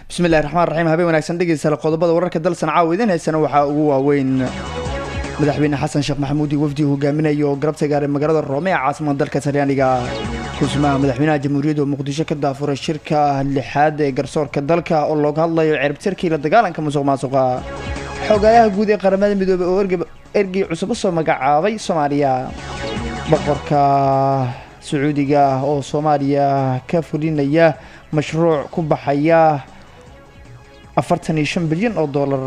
bismillahi raxmaan raxiim habeen wanaagsan dhegeystayaal qodobada wararka dalsan caawa idiin haysana waxaa ugu waaweyn madaxweyne xasan sheekh maxamuud iyo wafdi hogaaminaya oo garabta gaaray magaalada roome ee caasimada dalka talyaaniga kusumaha madaxweynaha jamhuuriyadda oo muqdisho ka daafuray shirka lixaad ee garsoorka dalka oo looga hadlayo ciribtirkii la dagaalanka musuq maasuqa xogaayaha guud ee qaramada midoobey oo ergey cusub usoo magacaabay soomaaliya boqorka sacuudiga oo soomaaliya ka fulinaya mashruuc ku baxaya afartan iyo shan bilyan oo dollar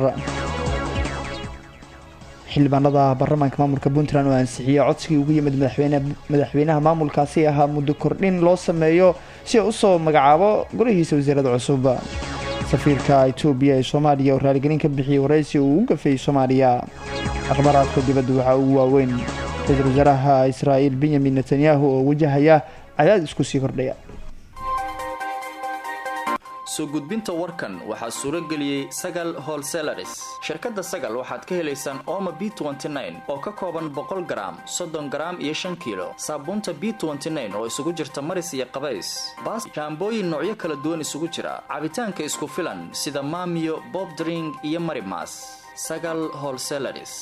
xildhibaanada baarlamaanka maamulka puntland oo ansixiyey codsigii ugu yimid madaxweynaha maamulkaasi ahaa muddo kordhin loo sameeyo si uu usoo magacaabo golihiisa wasiirada cusub safiirka etoobiya ee soomaaliya oo raaligelin ka bixiyey waraysi uu u gafeeyey soomaaliya akhbaaraadka dibadda waxaa ugu waaweyn ra-iisul wasaaraha israa'iil benyamin netanyahu oo wajahaya cadaadis ku sii kordhaya soo gudbinta warkan waxaa suuro geliyey sagal holselaris shirkadda sagal waxaad ka helaysaan ooma b oo ka kooban boqol garaam soddon garaam iyo shan kiilo saabuunta b oo isugu jirta maris iyo qabays baas shaambooyin noocyo kala duwan isugu jira cabitaanka isku filan sida maamiyo bob dring iyo marimas sagal holselaris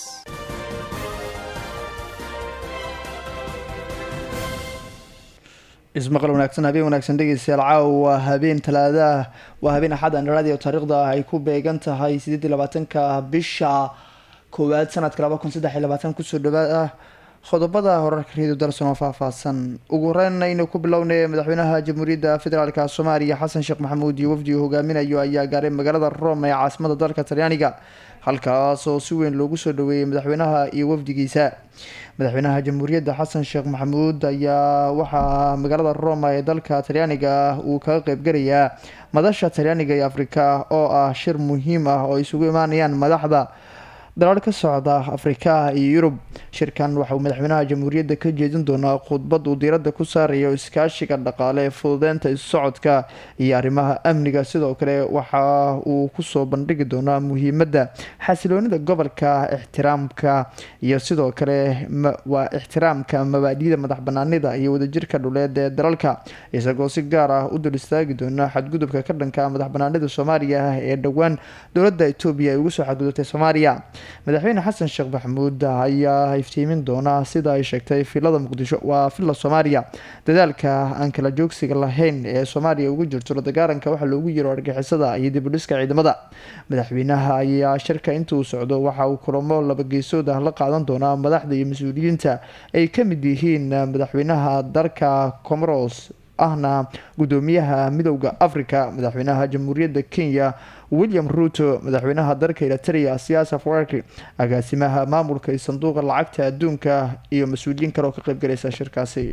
ismaqal wanaagsan habeen wanaagsan dhegeystayaal caawa habeen talaadaah waa habeen axad andharaadi oo taariikhda ay ku beegan tahay sideed iyo labaatanka bisha koowaad sanadka laba kun saddex iyo labaatan kusoo dhawaad ah qodobada horarka reedio darson oo faahfaahsan ugu horeyn aynu ku bilownay madaxweynaha jamhuuriyadda federaalka soomaaliya xasan sheekh maxamuud iyo wafdi uu hogaaminayo ayaa gaaray magaalada rome ee caasimada dalka talyaaniga halkaas oo si weyn loogu soo dhaweeyey madaxweynaha iyo wafdigiisa madaxweynaha jamhuuriyadda xasan sheekh maxamuud ayaa waxaa magaalada roma ee dalka talyaaniga uu kaga qeybgalayaa madasha talyaaniga iyo afrika oo ah shir muhiim ah oo isugu imaanayaan madaxda dalaal ka socda afrika iyo yurub shirkan waxa uu madaxweynaha jamhuuriyadda ka jeedin doonaa khudbad uu diiradda ku saarayo iskaashiga dhaqaale ee fududeynta issocodka iyo arrimaha amniga sidoo kale waxa uu kusoo bandhigi doonaa muhiimadda xasiloonida gobolka ixtiraamka iyo sidoo kale waa ixtiraamka mabaadida madax banaanida iyo wadajirka dhuleed ee dalalka isagoo si gaar ah u dul istaagi doona xadgudubka ka dhanka madax banaanida soomaaliya ee dhowaan dowladda etoobiya ay ugu soo xadgudubtay soomaaliya madaxweyne xasan sheekh maxamuud ayaa iftiimin doona sida ay sheegtay filada muqdisho waa filla soomaaliya dadaalka aan kala joogsiga lahayn ee soomaaliya ugu jirto la dagaalanka waxaa loogu yiro argixisada iyo dibudhiska ciidamada madaxweynaha ayaa shirka intuu socdo waxa uu kulamo labageesood ah la qaadan doonaa madaxda iyo mas-uuliyiinta ay ka mid yihiin madaxweynaha dalka comoros ahna gudoomiyaha midowda africa madaxweynaha jamhuuriyadda kenya william ruto madaxweynaha dalka eritrea siyaasa farki agaasimaha maamulka iyo sanduuqa lacagta adduunka iyo mas-uuliyiin kale oo ka qeybgalaysa shirkaasi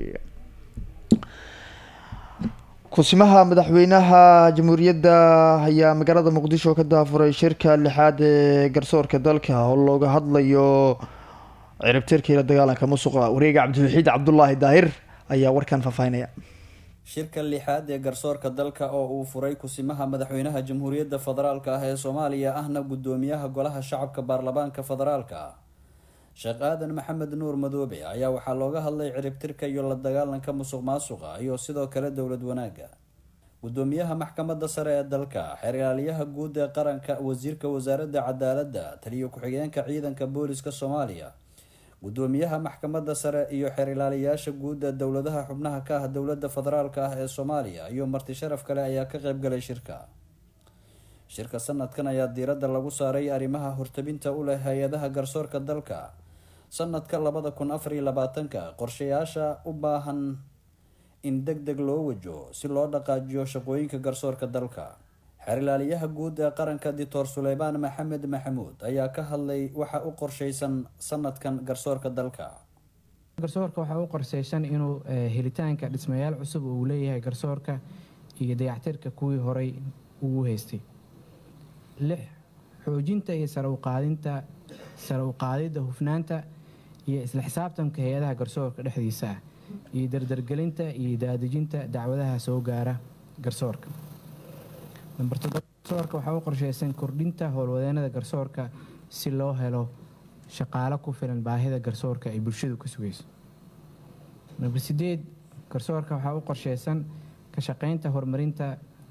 kusimaha madaxweynaha jamhuuriyadda ayaa magaalada muqdisho ka daafuray shirka lixaad ee garsoorka dalka oo looga hadlayo ciribtirkii la dagaalanka musuqa wareega cabdiwaxiid cabdulaahi daahir ayaa warkan faahfaahinaya shirka lixaad ee garsoorka dalka oo uu furay kusimaha madaxweynaha jamhuuriyadda federaalka ah ee soomaaliya ahna gudoomiyaha golaha shacabka baarlamaanka federaalka sheekh aadan maxamed nuur madoobe ayaa waxaa looga hadlay ciribtirka iyo la dagaalanka musuq maasuqa iyo sidoo kale dowlad wanaagga gudoomiyaha maxkamadda sare ee dalka xeer ilaaliyaha guud ee qaranka wasiirka wasaaradda cadaaladda taliyo ku-xigeenka ciidanka booliska soomaaliya gudoomiyaha maxkamadda sare iyo xeer ilaaliyayaasha guud ee dowladaha xubnaha ka ah dowladda federaalka ah ee soomaaliya iyo marti sharaf kale ayaa ka qeybgalay shirka shirka sanadkan ayaa diiradda lagu saaray arrimaha hortabinta u leh hay-adaha garsoorka dalka sanadka labada kun afar iyo labaatanka qorshayaasha u baahan in deg deg loo wajo si loo dhaqaajiyo shaqooyinka garsoorka dalka xeer ilaaliyaha guud ee qaranka doctor suleymaan maxamed maxamuud ayaa ka hadlay waxa u qorsheysan sanadkan garsoorka dalka garsoorka waxaa u qorseysan inuu helitaanka dhismayaal cusub uu leeyahay garsoorka iyo dayactirka kuwii horey ugu haystay lix xoojinta iyo sare uqaadinta sare uqaadidda hufnaanta iyo isla xisaabtanka hay-adaha garsoorka dhexdiisa ah iyo dardargelinta iyo daadejinta dacwadaha soo gaara garsoorka namber toddoba garsoorka waxaa u qorsheysan kordhinta howlwadeenada garsoorka si loo helo shaqaalo ku filan baahida garsoorka ay bulshadu ka sugayso namber sideed garsoorka waxaa u qorsheysan ka shaqeynta horumarinta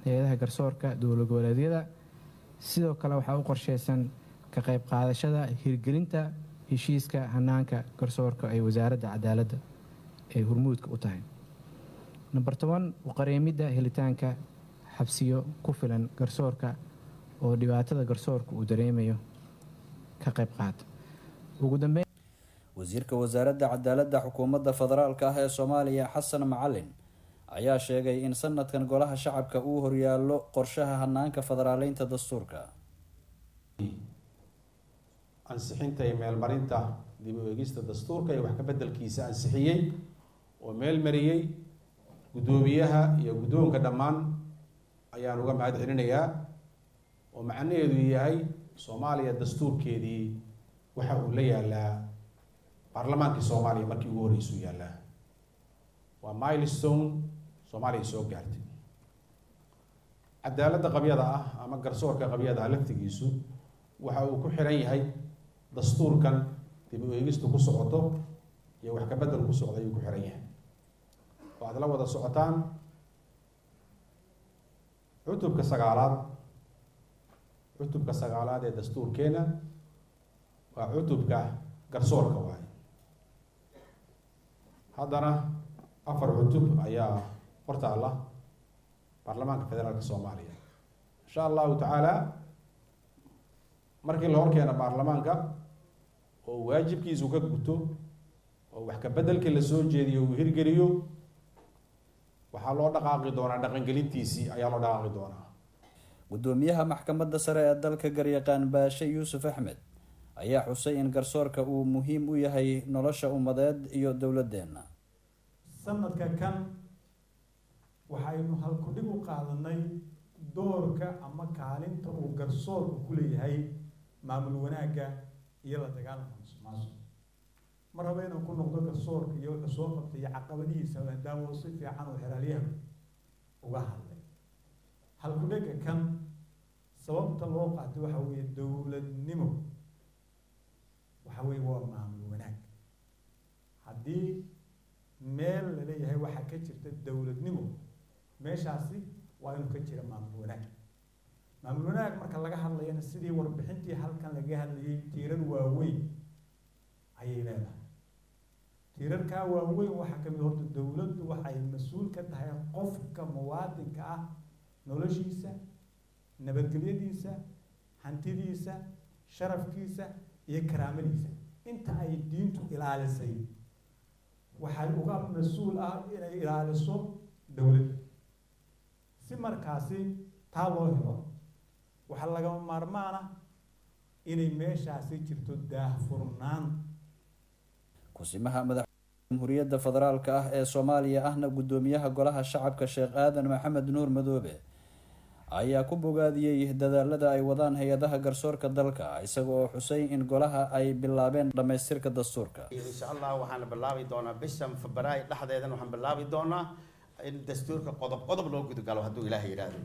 hay-adaha garsoorka dowlad goboleedyada sidoo kale waxaa u qorsheysan ka qayb qaadashada hirgelinta heshiiska hanaanka garsoorka ee wasaaradda cadaaladda ay hormuudka u tahay namber toban uqareemidda helitaanka xabsiyo ku filan garsoorka oo dhibaatada garsoorka uu dareemayo ka qayb qaata ugu dambeyn wasiirka wasaaradda cadaaladda xukuumadda federaalka ah ee soomaaliya xasan macalin ayaa sheegay in sanadkan golaha shacabka uu horyaallo qorshaha hanaanka federaaleynta dastuurka ansixinta iyo meelmarinta dib u eegista dastuurka iyo wax ka beddelkiisa ansixiyey oo meel mariyey guddoomiyaha iyo guddoonka dhammaan ayaan uga mahad celinayaa oo macnaheedu yahay soomaaliya dastuurkeedii waxa uu la yaalaa baarlamaankii soomaaliya markii ugu horreysuu yaallaa waa milestone soomaaliya soo gaartay cadaaladda qabyada ah ama garsoorka qabyada ah laftigiisu waxa uu ku xiran yahay dastuurkan dib u eegistu ku socoto iyo wax kabedel ku socda ayuu ku xiran yahay oo aad la wada socotaan cutubka sagaalaad cutubka sagaalaad ee dastuurkeena waa cutubka garsoorka waaye haddana afar cutub ayaa hortaalla baarlamaanka federaalka soomaaliya insha allahu tacaala markii la horkeena baarlamaanka oo waajibkiisu ka guto oo wax ka beddelkii lasoo jeediyo uu hirgeliyo waxaa loo dhaqaaqi doonaa dhaqangelintiisii ayaa loo dhaqaaqi doonaa guddoomiyaha maxkamadda sare ee dalka garyaqaan baashe yuusuf axmed ayaa xusay in garsoorka uu muhiim u yahay nolosha ummadeed iyo dowladeenna sanadka kan waxaynu halkudhig u qaadanay doorka ama kaalinta uu garsoorku ku leeyahay maamul wanaagga iyo la dagaalanka musuqmaasuq ma raba inaan ku noqdo garsoorka iyo wuxuu soo qabtay iyo caqabadihiisa maadaama si fiican oo xeraalyaha uga hadlay halkudhega kan sababta loo qaatay waxa weeye dowladnimo waxa weeye waa maamul wanaag haddii meel la leeyahay waxaa ka jirta dowladnimo meeshaasi waa inuu ka jira maamul wanaag maamul wanaag marka laga hadlayana sidii warbixintii halkan laga hadlayay tiirar waaweyn ayay leedahay tiirarkaa waaweyn waxaa kamid horta dowladdu waxay mas-uul ka tahay qofka muwaadinka ah noloshiisa nabadgelyadiisa hantidiisa sharafkiisa iyo karaamadiisa inta ay diintu ilaalisay waxay uga mas-uul ah inay ilaaliso dowladda si markaasi taa loo helo waxaa lagama maarmaana inay meeshaasi jirto daahfurnaan kusimaha madax jamhuuriyadda federaalka ah ee soomaaliya ahna guddoomiyaha golaha shacabka sheekh aadan maxamed nuur madoobe ayaa ku bogaadiyey dadaalada ay wadaan hay-adaha garsoorka dalka isaga oo xusay in golaha ay bilaabeen dhammaystirka dastuurka insha allah waxaan bilaabi doonaa bishan febraayo dhexdeedana waxaan bilaabi doonaa in dastuurka qodob qodob loo gudagalo hadduu ilaahay yidhaahdo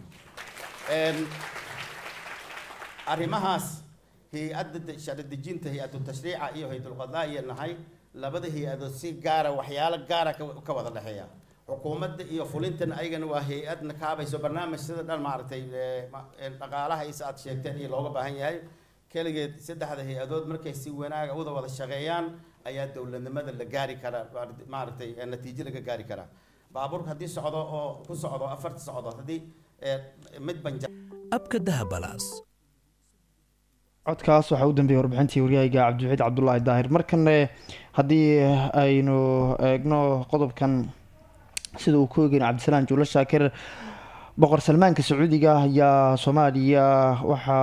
arrimahaas hay-adda sharci dejinta hay-adu tashriica iyo hay-adul qadaa nahay labada hay-adood si gaara waxyaalo gaara ka wada dhexeeya xukuumadda iyo fulintana ayagana waa hay-adna kaabayso barnaamij sida dhan maaragtay dhaqaalaha is aad sheegteen iyo looga baahan yahay keligeed saddexda hay-adood markay si wanaaga uda wada shaqeeyaan ayaa dowladnimada la gaari karaa maaragtay natiijo laga gaari karaa baabuurka haddii socdo oo ku socdo afarta socdo haddii mid banja abka dahabalaas codkaas waxaa u dambeeyay warbixintii waryahayga cabdiwaxiid cabdulaahi daahir markane haddii aynu eegno qodobkan sida uu ku eegeyna cabdisalaan juulo shaakir boqor salmaanka sacuudiga ayaa soomaaliya waxa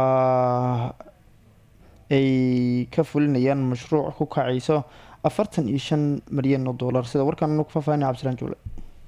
ay ka fulinayaan mashruuc ku kacayso afartan iyo shan milyan oo dollar sida warkaan anu ku faahfaahinay cabdisalaan juule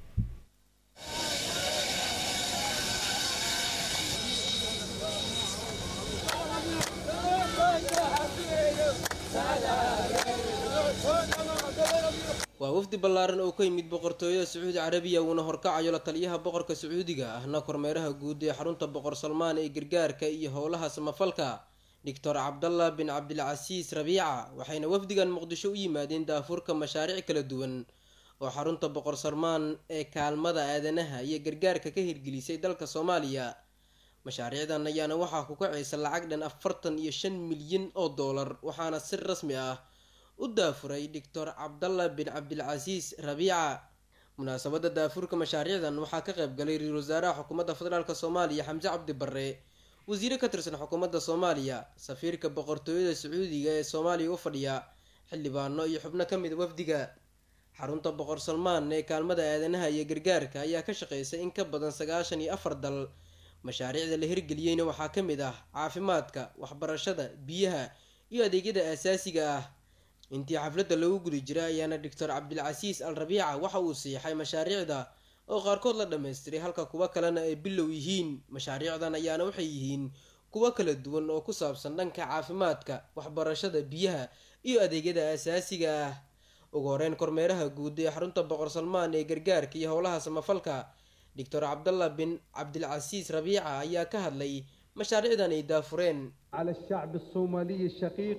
waa wafdi ballaaran oo ka yimid boqortooyada sacuudi carabiya uuna horkacayo la taliyaha boqorka sacuudiga ahna kormeeraha guud ee xarunta boqor salmaan ee gargaarka iyo howlaha samafalka doctor cabdallah bin cabdilcasiis rabiica waxayna wafdigan muqdisho u yimaadeen daafurka mashaariic kala duwan oo xarunta boqor salmaan ee kaalmada aadanaha iyo gargaarka ka hirgelisay dalka soomaaliya mashaariicdan ayaana waxaa ku kacaysa lacag dhan afartan iyo shan milyan oo doolar waxaana si rasmi ah u daafuray doctor cabdalla bin cabdilcasiis rabiica munaasabada daafurka mashaariicdan waxaa ka qayb galay ra-iisul wasaaraha xukuumadda federaalk soomaaliya xamse cabdi barre wasiire ka tirsan xukuumadda soomaaliya safiirka boqortooyada sacuudiga ee soomaaliya u fadhiya xildhibaano iyo xubno ka mid wafdiga xarunta boqor salmaan ee kaalmada aadanaha iyo gargaarka ayaa ka shaqeysay in ka badan sagaashan iyo afar dal mashaariicda la hirgeliyeyna waxaa ka mid ah caafimaadka waxbarashada biyaha iyo adeegyada aasaasiga ah intii xafladda lagu guda jira ayaana doctor cabdilcasiis al rabiica waxa uu siixay mashaariicda oo qaarkood la dhammaystiray halka kuwo kalena ay bilow yihiin mashaariicdan ayaana waxay yihiin kuwo kala duwan oo ku saabsan dhanka caafimaadka waxbarashada biyaha iyo adeegyada aasaasiga ah ugu horeyn kormeeraha guud ee xarunta boqor salmaan ee gargaarka iyo howlaha samafalka doctor cabdallah bin cabdilcasiis rabiica ayaa ka hadlay mashaariicdan ay daafureen على الشعب الصومالي الشقيق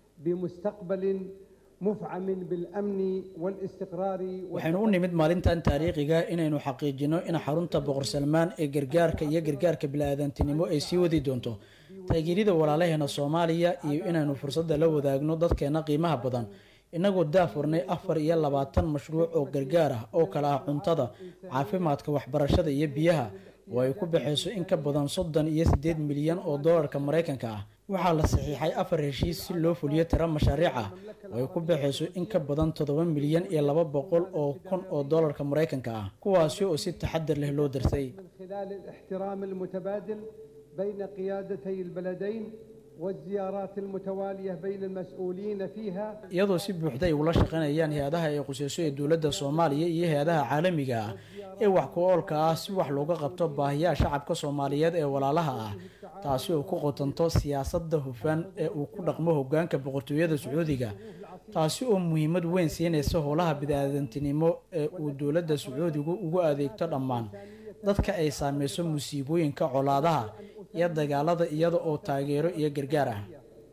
بمستقبل مفعم بالأمن والاستقرار waxaynu u nimid maalintan taariikhiga inaynu xaqiijino in xarunta boqor salmaan ee gargaarka iyo gargaarka bili-aadantinimo ay sii wadi doonto taageerida walaalaheena soomaaliya iyo inaynu fursadda la wadaagno dadkeena qiimaha badan inagoo daafurnay afar iyo labaatan mashruuc oo gargaar ah oo kala ah cuntada caafimaadka waxbarashada iyo biyaha oo ay ku baxayso in ka badan soddon iyo siddeed milyan oo doolarka maraykanka ah waxaa la saxiixay afar heshiis si loo fuliyo tiro mashaariic ah oo ay ku baxayso in ka badan toddoba milyan iyo laba boqol oo kun oo doolarka maraykanka ah kuwaasi oo si taxadar leh loo darsay من خلال الاحترام المتبادل بين قيادتي البلدين والزيارات المتوالية بين المسؤولين فيها iyadoo si buuxda ay ula shaqaynayaan hay-adaha ay quseyso ee dowladda soomaaliya iyo hay-adaha caalamiga ah ee wax ku oolka ah si wax looga qabto baahiyaha shacabka soomaaliyeed ee walaalaha ah taasi oo ku qotanto siyaasadda hufan ee uu ku dhaqmo hogaanka boqortooyada sacuudiga taasi oo muhiimad weyn siinaysa howlaha bini-aadantinimo ee uu dowladda sacuudigu ugu adeegto dhammaan dadka ay saameyso musiibooyinka colaadaha iyo dagaalada iyada oo taageero iyo gargaar ah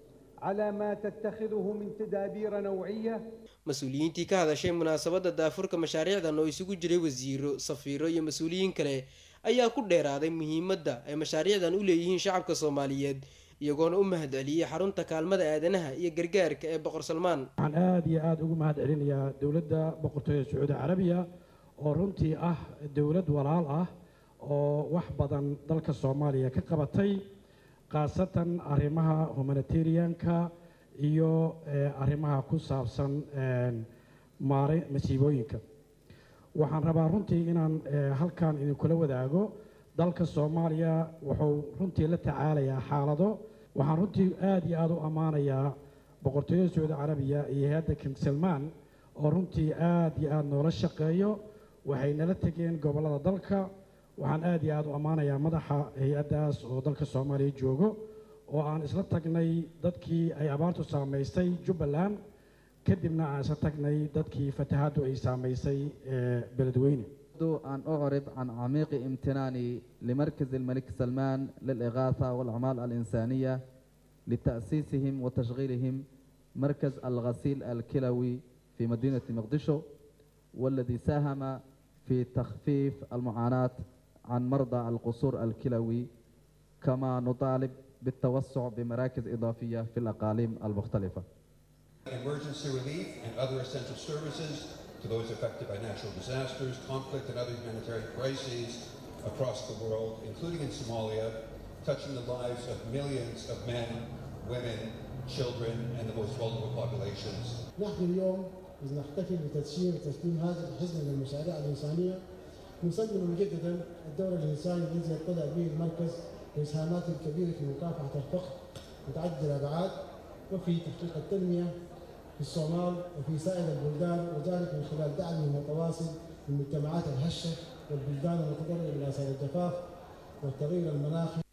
على ما تتخذه من تدابير نوعية mas-uuliyiintii ka hadashay munaasabadda daafurka mashaariicdan oo isugu jiray wasiiro safiiro iyo mas-uuliyiin kale ayaa ku dheeraaday muhiimadda ay mashaariicdan u leeyihiin shacabka soomaaliyeed iyagoona u mahad celiyey xarunta kaalmada aadanaha iyo gargaarka ee boqor salmaan waxaan aada iyo aada ugu mahad celinayaa dowladda boqortooyada sacuudi carabiya oo runtii ah dowlad walaal ah oo wax badan dalka soomaaliya ka qabatay khaasatan arrimaha humanitarianka iyo arrimaha ku saabsan maare masiibooyinka waxaan rabaa runtii inaan halkan idinkula wadaago dalka soomaaliya wuxuu runtii la tacaalayaa xaalado waxaan runtii aada iyo aada u ammaanayaa boqortooyada sacuudi carabiya iyo hay-adda king salmaan oo runtii aada iyo aada noola shaqeeyo waxay nala tegeen gobollada dalka waxaan aada iyo aada u ammaanayaa madaxa hay-addaas oo dalka soomaaliya joogo oo aan isla tagnay dadkii ay abaartu saamaysay jubbaland kadibna aan isla tagnay dadkii fatahaaddu ay saamaysay beledweyne أن أعرب عن عميق امتناني لمركز الملك سلمان للإغاثة والأعمال الإنسانية لتأسيسهم وتشغيلهم مركز الغسيل الكلوي في مدينة مقدشو والذي ساهم في تخفيف المعاناة عن مرضى القصور الكلوي كما نطالب بالتوسع بمراكز إضافية في الأقاليم المختلفة emergency relief and other essential services to those affected by natural disasters, conflict, and other humanitarian crises across the world, including in Somalia, touching the lives of millions of men, women, children, and the most vulnerable populations. نحن اليوم إذ نحتفل بتسيير وتسليم هذا الحزم للمشاريع الإنسانية نسلم مجددا الدور الإنساني الذي يطلع به المركز وإسهاماته الكبيرة في مكافحة الفقر متعدد الأبعاد وفي تحقيق التنمية في الصومال وفي سائر البلدان وذلك من خلال دعمه المتواصل للمجتمعات الهشة والبلدان المتضررة من آثار الجفاف والتغير المناخي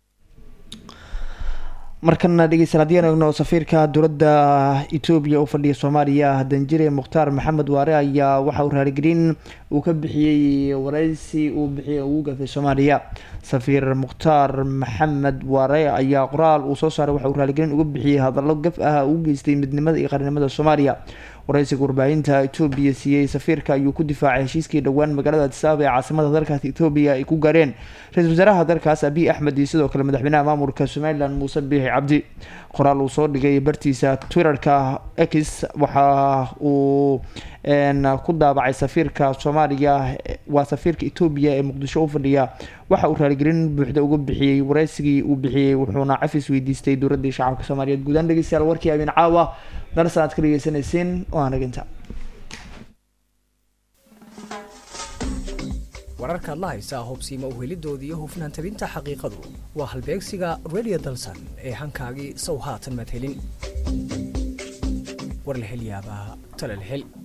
markana dhegeystayaal haddii aan eegno safiirka dowladda etoobiya u fadhiya soomaaliya danjire mukhtaar maxamed waare ayaa waxa uu raaligelin uu ka bixiyey wareysi uu bixiyey ugu gafay soomaaliya safiir mukhtaar maxamed waare ayaa qoraal uu soo saaray waxa uu raaligelin uga bixiyey hadallo gaf ah uu geystay midnimada iyo qarnimada soomaaliya waraysiga warbaahinta etoobiya siiyey safiirka ayuu ku difaacay heshiiskii dhowaan magaalada adisababa ee caasimada dalkaas etoobiya ay ku gaareen ra-iisul wasaaraha dalkaas abiy axmed iyo sidoo kale madaxweynaha maamulka somalilan muuse biixi cabdi qoraal uu soo dhigay bartiisa twitterka x waxa uu ku daabacay safiirka soomaaliya waa safiirka etoobiya ee muqdisho u fadhiya waxa uu raaligelin buuxda uga bixiyey wareysigii uu bixiyey wuxuuna cafis weydiistay dowladii shacabka soomaaliyeed guudaan dhegeystayaal warkii habeen caawa darsan aad ka dhegeysanaysiin oo aan dhaginta wararka adla haysaa hubsiima uhelidoodii iyo hufnaan tabinta xaqiiqadu waa halbeegsiga radio dalsan ee hankaagii sow haatan madhelin war la hel yaabaa tala la hel